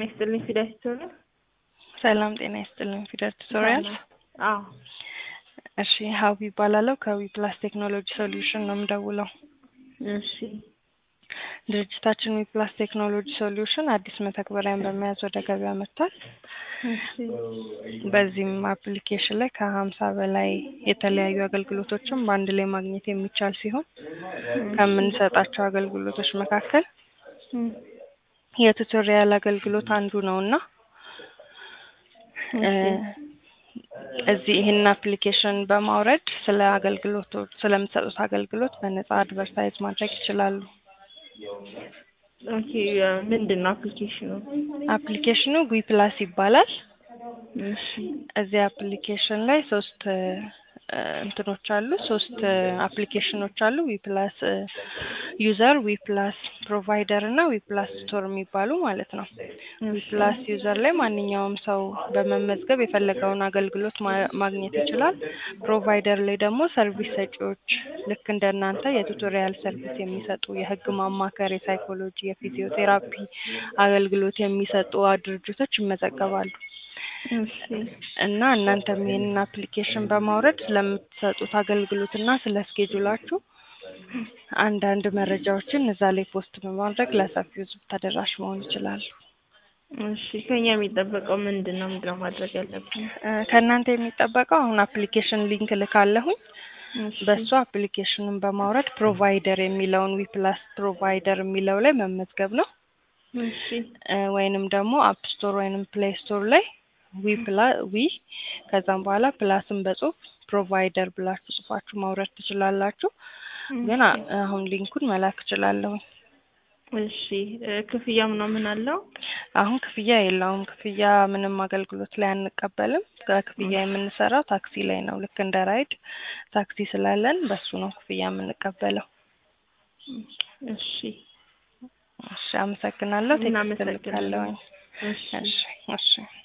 ይስጥልኝ ፊደል ቱቶሪያል። ሰላም ጤና ይስጥልኝ ፊደል ቱቶሪያል። አዎ እሺ ሀዊ ይባላለሁ ከዊ ፕላስ ቴክኖሎጂ ሶሉሽን ነው የምደውለው። እሺ ድርጅታችን ዊ ፕላስ ቴክኖሎጂ ሶሉሽን አዲስ መተግበሪያን በመያዝ ወደ ገበያ መጥቷል። እሺ በዚህም አፕሊኬሽን ላይ ከሀምሳ በላይ የተለያዩ አገልግሎቶችን በአንድ ላይ ማግኘት የሚቻል ሲሆን ከምንሰጣቸው አገልግሎቶች መካከል እም፣ የቱቶሪያል አገልግሎት አንዱ ነው እና እ እዚህ ይህን አፕሊኬሽን በማውረድ ስለ አገልግሎቱ ስለምትሰጡት አገልግሎት በነጻ አድቨርታይዝ ማድረግ ይችላሉ። ኦኬ ምንድን ነው አፕሊኬሽኑ? አፕሊኬሽኑ ዊ ፕላስ ይባላል። እሺ እዚህ አፕሊኬሽን ላይ ሶስት እ እንትኖች አሉ ሶስት አፕሊኬሽኖች አሉ ዊ ፕላስ ዩዘር ዊ ፕላስ ፕሮቫይደር እና ዊ ፕላስ ስቶር የሚባሉ ማለት ነው። ዊ ፕላስ ዩዘር ላይ ማንኛውም ሰው በመመዝገብ የፈለገውን አገልግሎት ማ- ማግኘት ይችላል። ፕሮቫይደር ላይ ደግሞ ሰርቪስ ሰጪዎች ልክ እንደ እናንተ የቱቶሪያል ሰርቪስ የሚሰጡ የህግ ማማከር፣ የሳይኮሎጂ፣ የፊዚዮቴራፒ አገልግሎት የሚሰጡ ድርጅቶች ይመዘገባሉ። እሺ እና እናንተም ይህንን አፕሊኬሽን በማውረድ ስለምትሰጡት አገልግሎት እና ስለ ስኬጁላችሁ አንዳንድ መረጃዎችን እዛ ላይ ፖስት በማድረግ ለሰፊው ህዝብ ተደራሽ መሆን ይችላሉ። እሺ ከኛ የሚጠበቀው ምንድን ነው? ምንድን ነው ማድረግ ያለብን? እ ከእናንተ የሚጠበቀው አሁን አፕሊኬሽን ሊንክ ልካለሁኝ እሺ በሱ አፕሊኬሽኑን በማውረድ ፕሮቫይደር የሚለውን ዊ ፕላስ ፕሮቫይደር የሚለው ላይ መመዝገብ ነው። እሺ እ ወይንም ደግሞ አፕ ስቶር ወይንም ፕሌይ ስቶር ላይ ዊ ፕላ ዊ ከዛም በኋላ ፕላስን በጽሁፍ ፕሮቫይደር ብላችሁ ጽፋችሁ ማውረድ ትችላላችሁ። ግን አ- አሁን ሊንኩን መላክ እችላለሁ። እሺ እ ክፍያ ምናምን አለው? አሁን ክፍያ የለውም። ክፍያ ምንም አገልግሎት ላይ አንቀበልም። ከክፍያ የምንሰራው ታክሲ ላይ ነው። ልክ እንደ ራይድ ታክሲ ስላለን በሱ ነው ክፍያ የምንቀበለው። እሺ እሺ፣ አመሰግናለሁ። ቴክስት እናመሰግናለን። እልካለሁኝ። እሺ እሺ፣ እሺ።